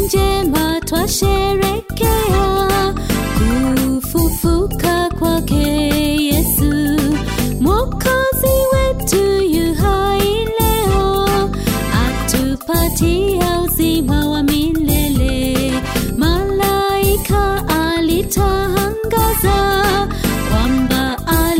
njema twasherekea kufufuka kwake Yesu mwokozi wetu yu hai leo atupatia uzima wa milele malaika alitangaza kwamba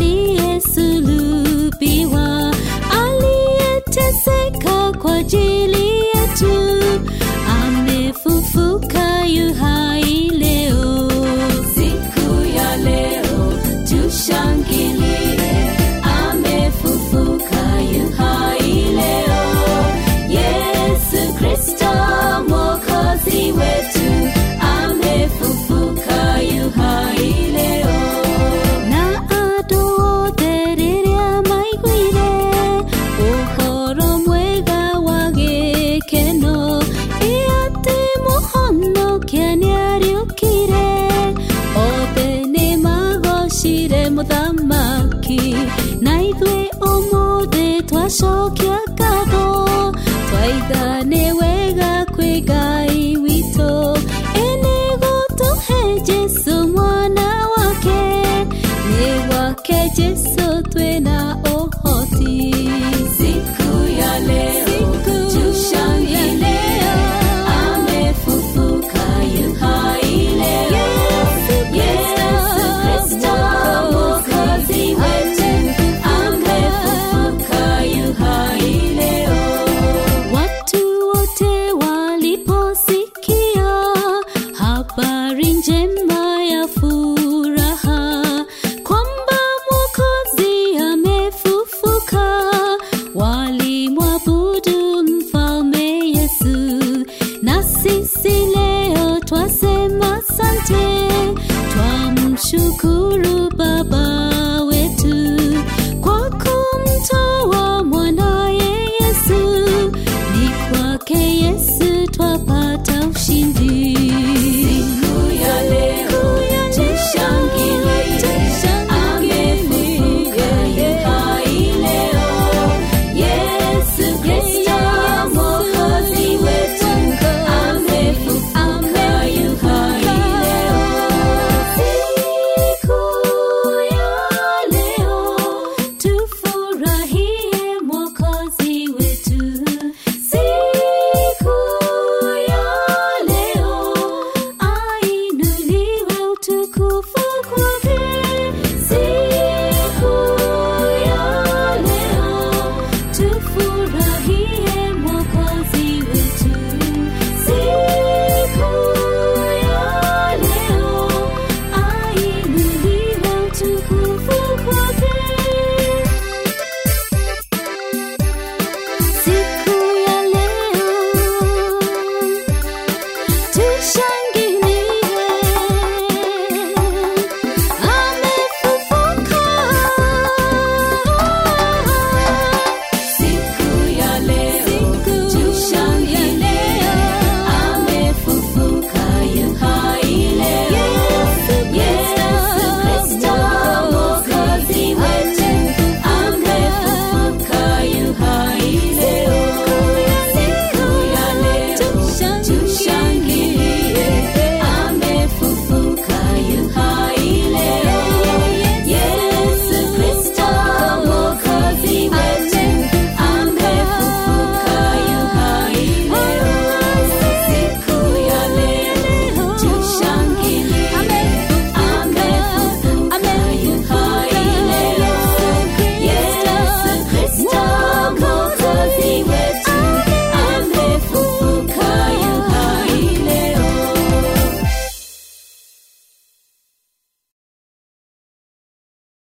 aliyesulubiwa aliyeteseka kwa ajili yetu amefufuka yu hai leo siku ya leo tushangilie amefufuka yu hai leo yesu kristo mwokozi wetu amefufuka yu hai leo na andũ othe rĩrĩa maiguire ũhoro mwega wa gĩkeno ĩ atĩ mũhonokia nĩariũkire othe nĩ magocire mũthamaki na ithuĩ ũmũthĩ twacokia ngatho twaiga nĩ wega kwĩ ngai witũ ĩnĩ gũtũhe jesu mwana wake nĩ gwake jesu twĩna ũhoti siku ya leo tushangilie amefufuka yu hai leo yesu kristo mwokozi wetu amefufuka yu hai leo watu wote waliposikia habari njema ya furaha kwamba mwokozi amefufuka walimwabudu mfalme yesu na sisi leo twasema sante twamshukuru baba